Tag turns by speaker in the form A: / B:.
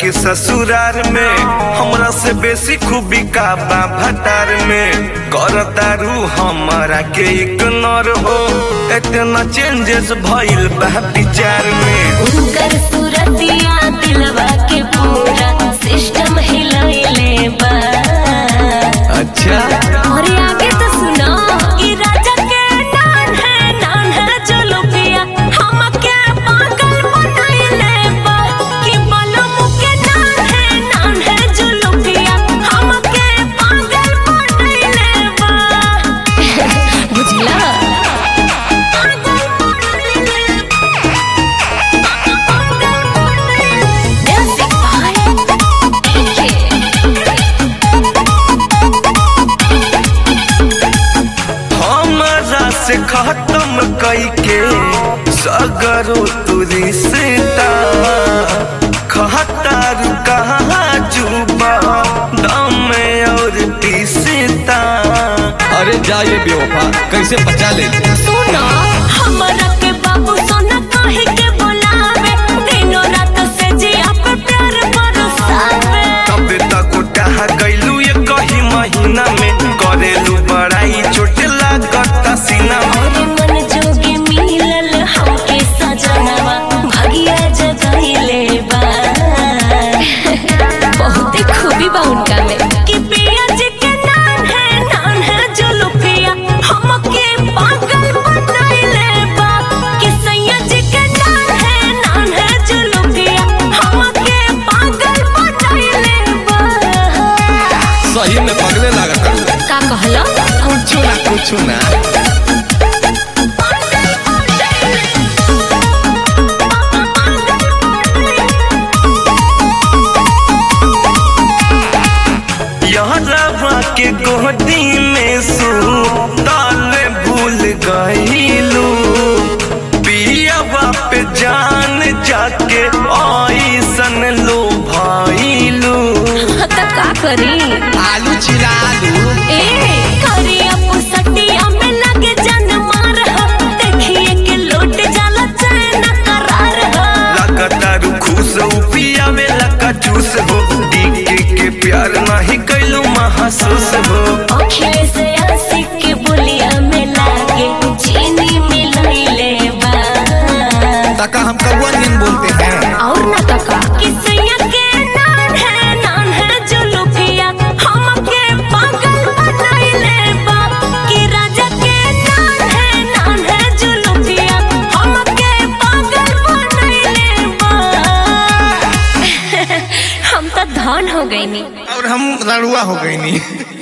A: के ससुरार में हमरा से बेसी खूबी का बा भटार में करतारू हमरा के इग्नोर हो इतना चेंजेस भइल बा विचार में
B: उनकर सूरतिया दिलवा के पूरा सिस्टम हिलैले बा
A: अच्छा
B: और आगे तो सुनो कि राजा के नान है नान है जो लोगिया हम के पागल बनाइले बा कि बलम के नान है नान है जो लोगिया हम के पागल बनाइले बा बुझला Music
A: हमरा से खत्म कई के सगरो तुरी सीता खतारू कहाँ जुबा दम और तीसीता
C: अरे जा ये बेवफा कैसे बचा ले
B: सुनो हमरा के बाबू सोना काहे के बोलावे दिनो रात से जिया पे प्यार बरसावे
A: तब तक उठा गईलू ये कही महीना में करेलू बड़ाई चोट लागत सीना में
B: और मन जोगे मिलल हमके सजनवा भगिया जगइले बा बहुत खूबी बा उनका में कि पिया जी के नाम है नाम है जो लुकिया हमके पागल बनाइले बा कि सैया जी के नाम है नाम है जो लुकिया हमके पागल बनाइले बा
C: सही में पगले लागत करू
B: का कहला
C: कुछ ना कुछ ना
A: यहरवा के गोदी में सू ताल भूल गईलू पियावा पे जान जाके ऐसन लो भाईलू
B: त का करी
C: आलू चिरा आलू
B: ए करिया पुसटिया में लगे जन मार ह देखिए के लौट जाला चैन करार ह
A: लगातार खुश हो पियावे लगा जूस हो डीके के प्यार नहीं कैलू महसूस हो
B: अखिले से आशिक के बोलिया में लागे चीनी मिलैले बा
C: तका हम कौआ नींद बोलते हैं
B: और न तका कि सैया के नाम है नाम है जो लुकिया हमके पागल बनाइले बा कि राजा के नाम है नाम है जो लुकिया हमके पागल बनाइले बा हम तो धन हो गईनी
C: और हम रड़ुआ हो गई नी